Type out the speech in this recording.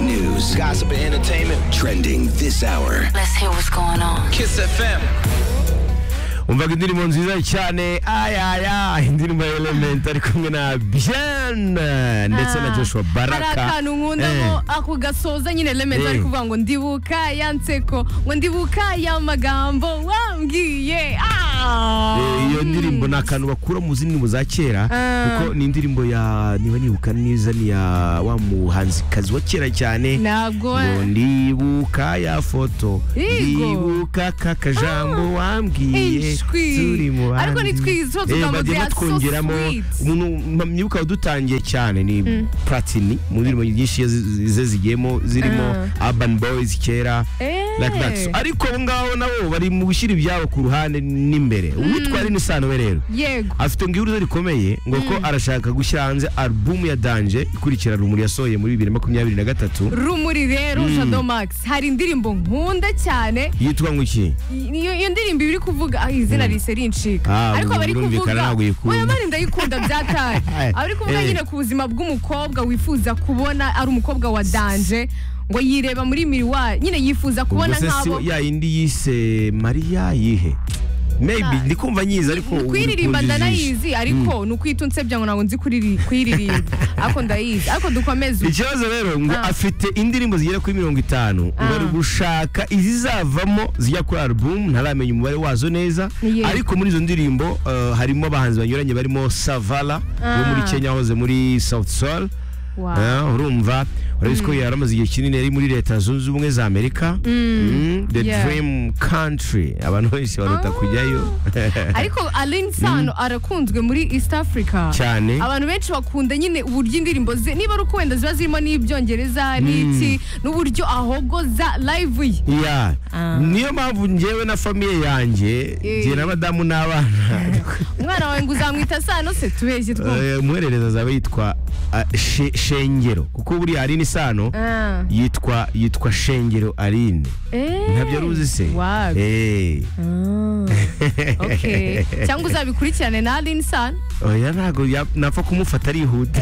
news, gossip, and entertainment trending this hour. Let's hear what's going on. Kiss FM. umvaga indirimbo nziza cyane ayaya indirimbo ya elementi ari kumwe na biyana ndetse na joshua hari baraka akantu nkundamo ako gasoza nyine elementi ari Eh. kuvuga ngo ndibuka ya nseko ngo ndibuka ya magambo wambwiye Ah! Eh, iyo ndirimbo ni akantu bakura mu zindi ndirimbo za kera Ah. kuko ni indirimbo ya niba nibuka neza ni ya wa muhanzikazi wa kera cyane ntabwo ngo ndibuka ya foto Yego. ndibuka ka kajambo wambwiye Ishwi. turi mu Ariko bandi. ntitwizi tuba tuvuga Eh, ngo bagiye they are so batwongeramo sweet. umuntu mpa- mwibuka wadutangiye cyane ni platini mu ndirimbo nyinshi ze- ze zigiyemo zirimo urban boys kera Eh. like that. So, ariko abo ngabo nabo bari mu gushyira ibyabo ku ruhande n'imbere uwitwara inisanobe rero yego afite ngo ihuruza rikomeye ngo ko arashaka gushyira hanze alubumu ya danje ikurikira rumuri yasohoye muri bibiri na makumyabiri na gatatu rumuri rero shadow max hari indirimbo nkunda cyane yitwa ngo iki iyo iyo ndirimbo iba iri kuvuga ah, izina rihise rincika Ah, ariko aba ari birumvikana kuvuga ntabwo uyikunda. oya mani ndayikunda byatari aba ari kuvuga Eh. nyine ku buzima bw'umukobwa wifuza kubona ari umukobwa wa danje ngo yireba muri miriwari nyine yifuza kubona Ubwo se si nk'abo ya yindi yise mariya yihe maybe ndi kumva nyizi ariko ubu kwiririmba ndi kunjiza ijisho. ndanayizi ariko ni ukwita unsebya ngo ntabwo nzi kuriri- kuyiririmba ariko ndayizi ariko dukomeze ikibazo rero ngo Ah. afite indirimbo zigera kuri mirongo itanu ngo Ah. ari gushaka izizavamo zijya kuri alubumu ntaramenya umubare wazo neza Yego. ariko muri izo ndirimbo eh, harimo abahanzi banyuranye barimo savala wo muri Ah. kenya wahoze muri south sol Wow. Ah, urumva urabizi ko yari amaze igihe kinini yari muri leta zunze ubumwe za amerika Mm, the Yeah. dream country abantu benshi barota Ah. kujyayo ariko Aline Sano arakunzwe muri East Africa cyane abantu benshi bakunda nyine uburyo indirimbo ze niba ari uko wenda ziba zirimo n'ibyongereza n'iki n'uburyo ahogoza live ye Yeah. Ah. niyo mpamvu njyewe na famiye yanjye njye na madamu n'abana umwana wawe ngo uzamwita sano se tubeshye twumve Eh, umuhererezi azaba yitwa ah, She- shengero kuko buriya aline isano Ah. yitwa yitwa shengero aline Eh. ntabyo aruzi se Wow. Eh, Ah. Okay. cyangwa uzabikurikirane na Aline Sano oya ntabwo ya- napfa kumufata arihuta